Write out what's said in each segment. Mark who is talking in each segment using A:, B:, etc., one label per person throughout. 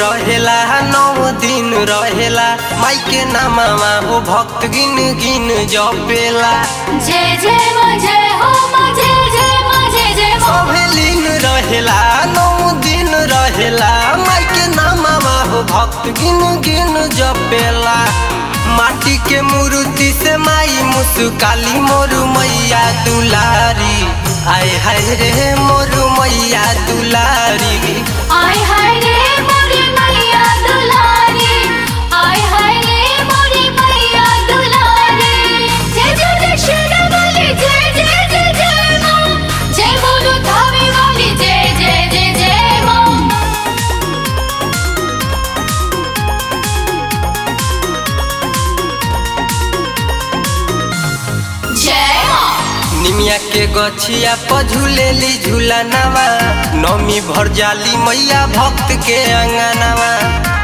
A: रहेला नौ दिन रहेला माई के नामा हो भक्त गिन गिन जपेला
B: जय जय माँ जय हो माँ जय जय माँ जय जय माँ
A: सभे लीन रहेला नौ दिन रहेला माई के नामा हो भक्त गिन गिन जपेला माटी के मूर्ति से माई मुस्काली मोरू मैया दुलारी आय हाय रे मोरू मैया दुलारी
B: आय हाय रे मोरी मैया दुलारी आय हाय रे मोरी मैया दुलारी जय जय जय शेरा वाली जय जय जय जय माँ जय बोलो धावे वाली जय जय जय जय माँ जय माँ
A: निमिया के गछिया पर झूलेली झूलनवा नौमी भर जाली मैया भक्त के अंगनवा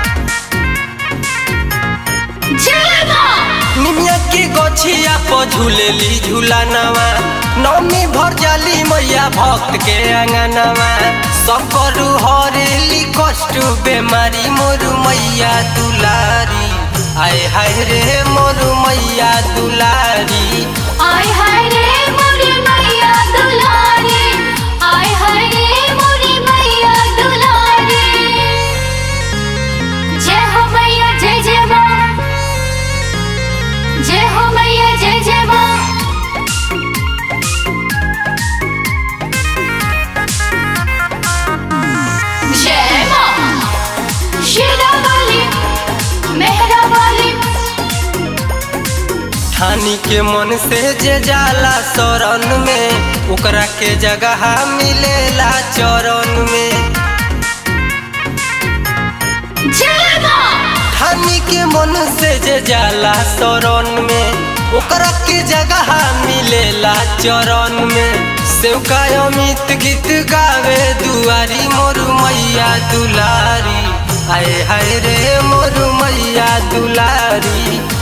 B: जय माँ
A: निमिया के गछिया पर झूलेली झूलनवा नौमी भर जाली मैया भक्त के अंगनवा सब करू हरेली कष्ट बेमारी मोरू मैया दुलारी आय हाय रे मोरू मैया दुलारी
B: आय हाय रे मोरी मैया दुलारी आय हाय रे मोरी मैया दुलारी जय हो मैया जय जय माँ जय हो मैया जय जय माँ जय माँ शेरा वाली मेहरा वाली
A: ठानी के मन से जे जाला शरण में ओकरा के जगह मिलेला चरण में
B: जय माँ
A: ठानी के मन से जे जाला शरण में ओकरा के जगह मिलेला चरण में सेवका अमित गीत गावे दुआरी मोरू मैया दुलारी आए हाय रे मोरू मैया दुलारी